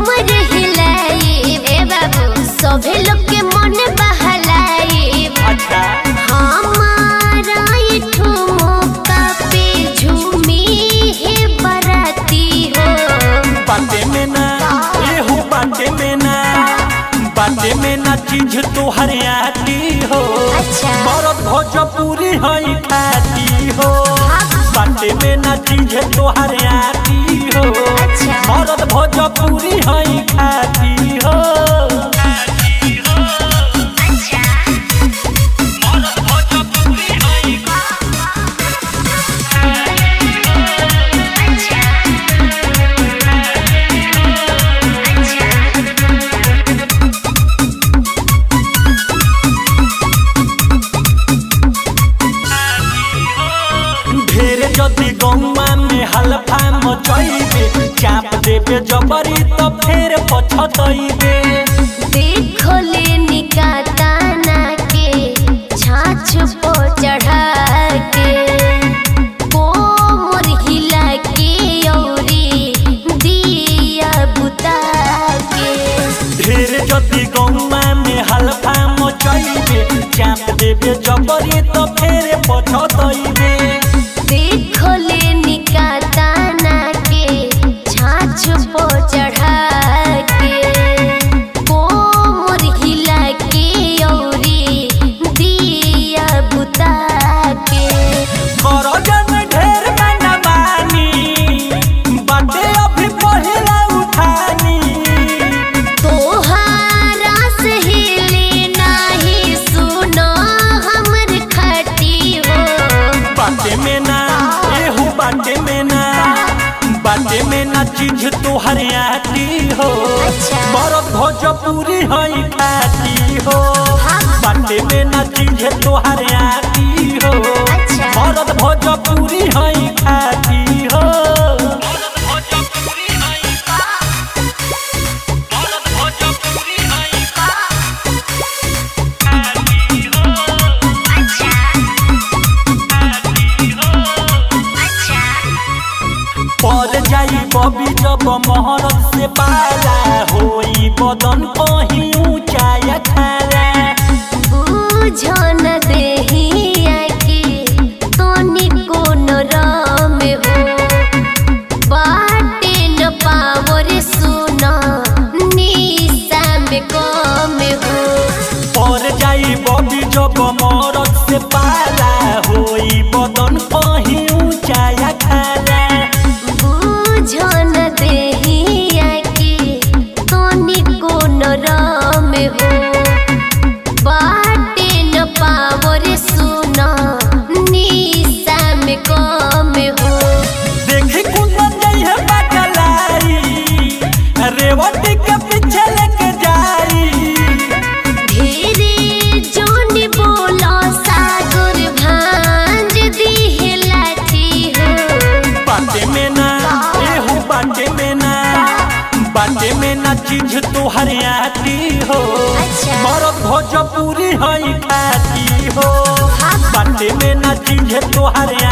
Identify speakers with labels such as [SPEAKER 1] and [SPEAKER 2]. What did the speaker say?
[SPEAKER 1] कमर हिलाई ए बाबू सभे लोग के मन बहलाई
[SPEAKER 2] अच्छा
[SPEAKER 1] हमारा ये ठुमका पे झूमी है बराती हो
[SPEAKER 2] बाटे में ना एहू बाटे में ना बाटे में ना चीज तोहर आती हो
[SPEAKER 1] अच्छा।
[SPEAKER 2] मरद भोजपुरी है खाती हो बाटे में ना चीज तोहर आती हो
[SPEAKER 1] अच्छा।
[SPEAKER 2] मरद भोजपुरी है खाती हो मरद भोजपुरी है ढेर जदि गौवा में हल्फा मचैबे चाप देबे जबरी तो फेर पछतैबे
[SPEAKER 1] देखो ले निकाताना के छाछ पो चढ़ा के कोमर हिला के औरी दिया बुता के
[SPEAKER 2] ढेर जदि गौवा में हल्फा मचैबे चाप देबे जबरी तो फेर पछतैबे
[SPEAKER 1] देखो ले निकाताना के छाछ पो चढ़ा के कोमर हिला के औरी दिया बुता के
[SPEAKER 2] कर जन ढेर मना मानी बाटे अभी पहिला उठानी
[SPEAKER 1] तोहारा सहेली नाही सुनो हमर खटी हो
[SPEAKER 2] बाटे में ना एहू बाटे में ना बाटे में ना चीज तोहर आती हो
[SPEAKER 1] अच्छा।
[SPEAKER 2] मरद भोजपुरी है खाती हो बाटे में ना चीज तोहर आती हो
[SPEAKER 1] अच्छा।
[SPEAKER 2] मरद भोजपुरी है खाती हो पर जाई बबी जब महरत से पाला होई बदन कहीं ऊंचा या खाला
[SPEAKER 1] बुझो न देहिया के तोनी कोन राम हो बाटे न पावर सुनो निशा में कम हो
[SPEAKER 2] पर जाई बबी जब मरद से पाला होई बदन कहीं ऊंचा या खाला
[SPEAKER 1] बुझो न देहिया के तोनी कोन राम हो बाटे न पावर सुनो निशा में कम हो
[SPEAKER 2] देखी कुंदन जाई है बकलाई रेवती के पीछे लेके जाई
[SPEAKER 1] धीरे जोन बोलो सागर भांज दिहे लाठी हो
[SPEAKER 2] बाटे में ना एहू बाटे में ना बाटे में ना चीज तोहर आती हो
[SPEAKER 1] अच्छा।
[SPEAKER 2] मरद भोजपुरी है खाती हो बाटे में ना चीज तोहर